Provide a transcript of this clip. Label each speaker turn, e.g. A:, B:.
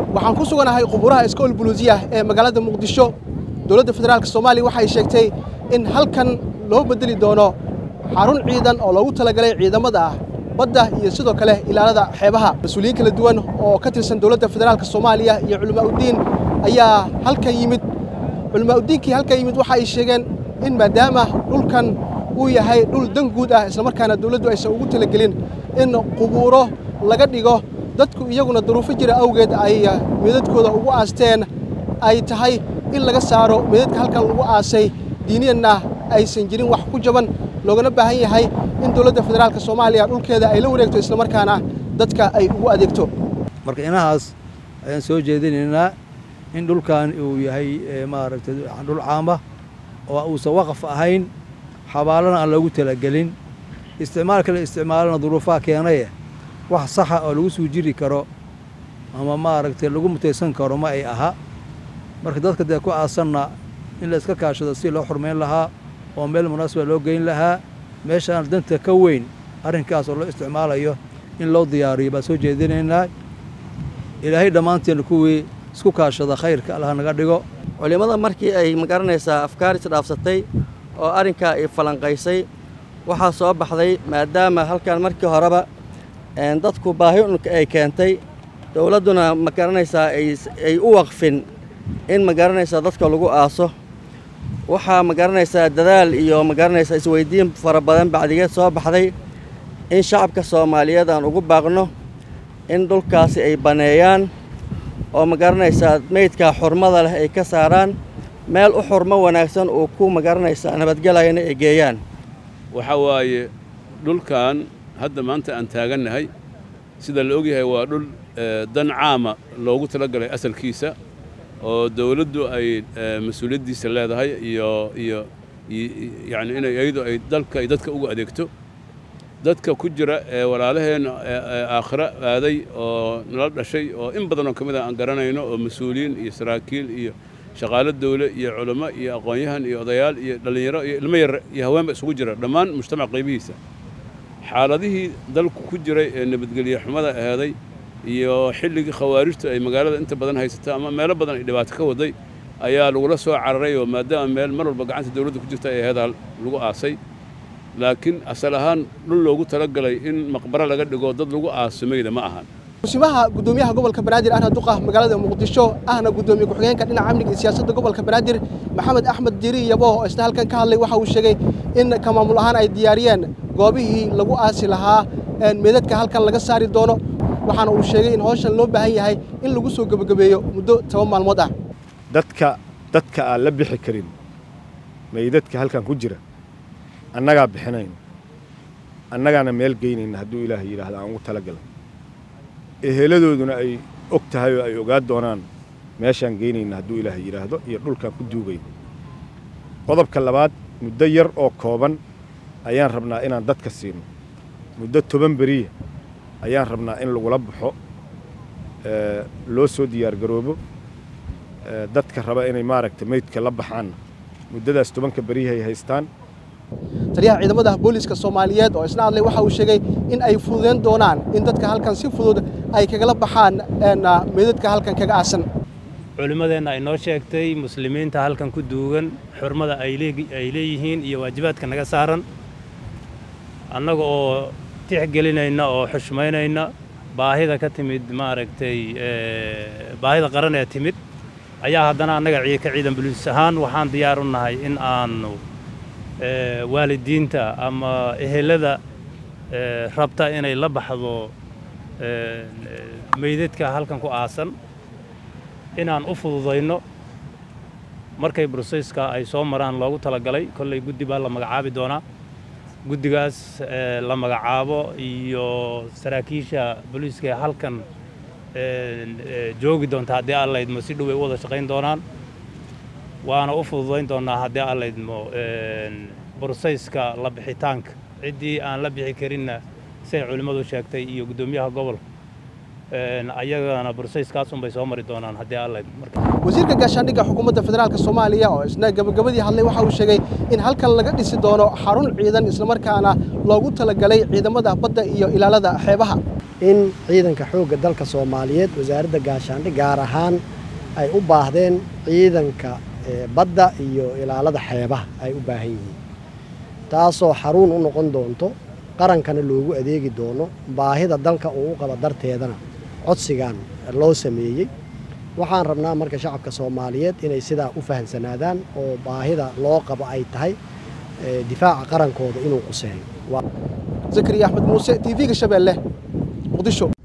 A: waxaan ku suganahay quburaha iskool buluusiya ee magaalada muqdisho dowladda federaalk soomaaliya waxay sheegtay in halkan loo beddeli doono xarun ciidan oo loogu talagalay ciidamada ah badda iyo sidoo kale ilaalada xeebaha mas-uuliyiin kala duwan oo ka tirsan dowladda federaalk soomaaliya iyo culimaa'uddiin ayaa halkan yimid culimaa'uddiinkii halkan yimid waxa ay sheegeen in maadaama dhulkan uu yahay dhul dan guud ah islamarkaana dowladdu aysan ugu talagelin in qubuuro laga dhigo dadku iyaguna duruufo jira awgeed ay meedadkooda ugu aasteen ay tahay in laga saaro meedadka halkan lagu aasay diiniyanna aysan jirin wax ku jaban loogana baahan yahay in dowladda federaalk soomaaliya dhulkeeda ay la wareegto islamarkaana dadka ay ugu adeegto
B: marka inahaas ayaan soo jeedinaynaa in dhulkan uu yahay maaragtay dhul caama oo uusan waqaf ahayn xabaalana aan loogu talagelin isticmaalka la isticmaalana duruufaha keenaye wax saxa oo lagu suu jiri karo ama maaragtay lagu mutaysan karo ma ay aha marka dadka dee ku aasanna in la iska kaashado si loo xurmayn lahaa oo meel munaasiba loo geyn lahaa meeshaan danta ka weyn arrinkaas oo loo isticmaalayo in loo diyaariyo baan soo jeedinaynaa ilaahay dhammaanteen kuwii isku kaashada khayrka allah naga dhigo
C: culimmada markii ay magaranaysaa afkaar isdhaafsatay oo arrinkaa ay falanqaysay waxaa soo baxday maadaama halkan markii horeba dadku baahi unka ay keentay dowladduna magaranaysaa ay u waqfin in magaranaysaa dadka lagu aaso waxaa magaranaysaa dadaal iyo magaranaysaa isweyddiin fara badan bacdigeed soo baxday in shacabka soomaaliyeed aan ugu baaqno in dhulkaasi ay baneeyaan oo magaranaysaa meydkaa xurmada leh ay ka saaraan meel u xurmo wanaagsan uu ku magaranaysaa nabadgelayana ay geeyaan
D: waxaa waaye dhulkan hadda maanta aan taagannahay sida la ogyahay waa dhul dan caama loogu talagalay asalkiisa oo dawladdu ay mas-uuliyaddiisa leedahay iyo iyo yacni inay iyadu ay dalka ay dadka ugu adeegto dadka ku jira ee walaalaheenna aakhiro aaday oo nala dhashay oo in badan oo ka mid ah aan garanayno oo mas-uuliyiin iyo saraakiil iyo shaqaalo dawle iyo culamo iyo aqoon-yahan iyo odayaal iyo dhallinyaro iyo ilmo yar iyo haweenba isugu jira dhammaan mujtamac qaybihiisa xaaladihii dalku ku jiray ee nabadgelye xumada aheeday iyo xilligii khawaarijtu ay magaalada inta badan haysato ama meelo badan ay dhibaato ka waday ayaa lagula soo cararay oo maadaama meel mar walba gacanta dawladda ku jirta ay aheedaa lagu aasay laakiin asal ahaan dhul loogu talagalay in maqbaro laga dhigo dad lagu aasamayda ma ahan
A: musimaha guddoomiyaha gobolka banaadir ahna duqa magaalada muqdisho ahna guddoomiye ku-xigeenka dhinaca amniga iyo siyaasadda gobolka banaadir maxamed axmed diiri yabo oo isna halkan ka hadlay waxa uu sheegay in ka maamul ahaan ay diyaariyeen goobihii lagu aasi lahaa meedadka halkan laga saari doono waxaana uu sheegay in hawshan loo baahan yahay in lagu soo gebagabeeyo muddo toban maalmood ah
E: dadka dadka aan la bixi karin meydadka halkan ku jira annagaa bixinayno annagaana meel geynayna hadduu ilaahay yidhaahda aan ugu talagalay eheladooduna ay og tahay oo ay ogaa doonaan meeshaan geynayna hadduu ilaahay yidhaahdo iyo dhulkaan ku duugayno qodobka labaad muddo yar oo kooban ayaan rabnaa inaan dadka siino muddo toban beriya ayaan rabnaa in lagula baxo loo soo diyaargaroobo dadka raba inay maaragta meydka la baxaanna muddadaas tobanka beriyahay haystaan
A: taliyaha ciidamada booliiska soomaaliyeed oo isna hadlay waxa uu sheegay in ay fududeyn doonaan in dadka halkan si fudud ay kagala baxaan meedadka halkan kaga aasan
F: culimmadeenna ay noo sheegtay muslimiinta halkan ku duugan xurmada ay leeyihiin iyo waajibaadka naga saaran annaga oo tixgelinayna oo xushmaynayna baahida ka timid maaragtay baahida qaran ee timid ayaa haddana annaga ka ciidan buliis ahaan waxaan diyaar u nahay in aannu waalidiinta ama ehelada rabta inay la baxdo meydadka halkan ku aasan inaan u fududayno markay broseyska ay soo maraan loogu talagalay kollay guddi baa la magacaabi doonaa guddigaas la magacaabo iyo saraakiisha booliiska ee halkan joogi doonta haddii allaydmo si dhow ay u wada shaqayn doonaan waana u fududayn doonnaa haddii allaydmo broseyska la bixitaanka ciddii aan la bixi karinna siay culimmadu sheegtay iyo guddoomiyaha gobolka ayagana broseyskaas unbay soo mari doonaan haddii allaydmo
A: wasiirka gaashaandhigga xukuumadda federaalk soomaaliya oo isna gabagabadii hadlay waxa uu sheegay in halkan laga dhisi doono xarun ciidan islamarkaana loogu talagalay ciidamada badda iyo ilaalada xeebaha
G: in ciidanka xoogga dalka soomaaliyeed wasaaradda gaashaandhig gaar ahaan ay u baahdeen ciidanka badda iyo ilaalada xeebaha ay u baahan yihiin taasoo xaruun u noqon doonto qarankana loogu adeegi doono baahida dalka uu u qabo darteedana codsigan loo sameeyey waxaan rabnaa marka shacabka soomaaliyeed inay sidaa u fahamsanaadaan oo baahida loo qabo ay tahay difaaca qarankooda inuu quseeyo
A: zakariya axmed muuse t v-ga shabeelle muqdisho